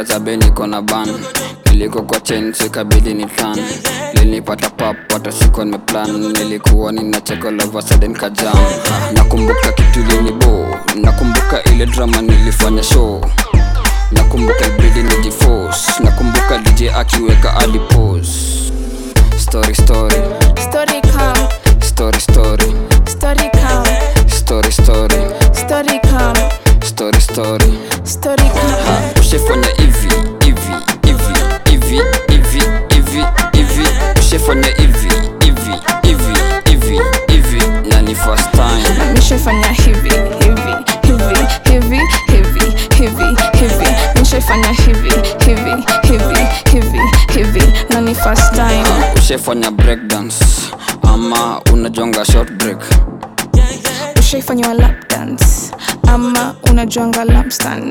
za beniko na ban niliko kwa chen sikabidi ni plan linipata pap hata sikuwa nimeplan nilikuwa ninacheka lova sudden kajam nakumbuka kitu linibo nakumbuka ile drama nilifanya show nakumbuka ibidi nijiforce nakumbuka dj akiweka adipos story story Story come, story story story come, story story story come, story story story come. ushefanya hivi hivi hivi hivi hivi hivi hivi ushefanya hivi hivi hivi hivi hivi na ni first time Nishafanya hivi hivi hivi hivi hivi hivi hivi nishafanya hivi hivi hivi hivi hivi na ni first time ushefanya breakdance ama unajonga short break ushaifanywa lap dance ama unajuanga lap stand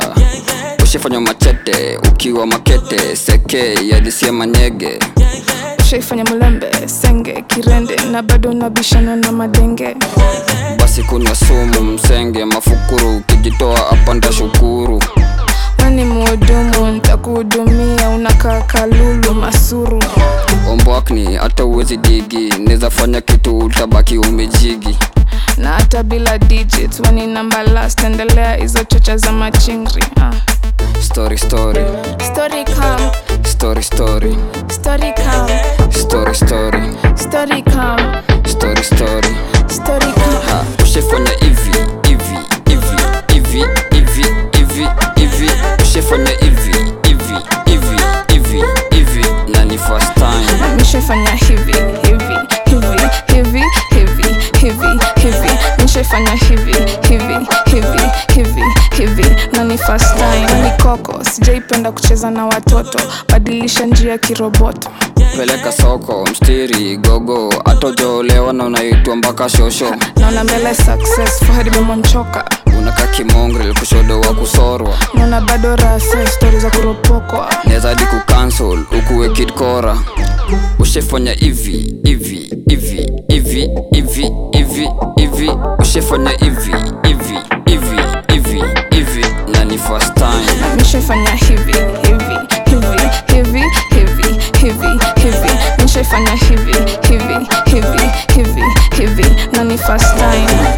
uh, ushefanya machete ukiwa makete seke yadisia manyege ushaifanya mulembe senge kirende na bado unabishana na madenge basi kunywa sumu msenge mafukuru ukijitoa hapa ntashukuru weni muhudumu ntakuhudumia unakaa kalulu masuru ombwakni hata uwezi digi neza fanya kitu utabaki umejigi na hata bila digit weni namba last endelea hizo chocha za machingri ah. story story story come, story story story come, story story story come, story story story come. ha ushefanya hivi hivi hivi hivi hivi hivi hivi ushefanya hivi hivi hivi hivi hivi na ni first time nishafanya hivi hivi hivi hivi hivi hivi hivi nishafanya hivi hivi hivi hivi hivi na ni first time ni koko sijaipenda kucheza na watoto badilisha njia kiroboto peleka soko mstiri gogo atojolewa na unaitwa mpaka shosho naona mbele success fahadi memonchoka unaka kimongrel kushodo wa kusorwa naona bado rasa stori za kuropokwa nezadi kucancel ukuwe kidkora ushefanya hivi hivi hivi hivi hivi hivi hivi ushefanya hivi hivi hivi hivi hivi na ni first time nishafanya hivi hivi hivi hivi hivi hivi hivi nishafanya hivi hivi hivi hivi hivi na ni first time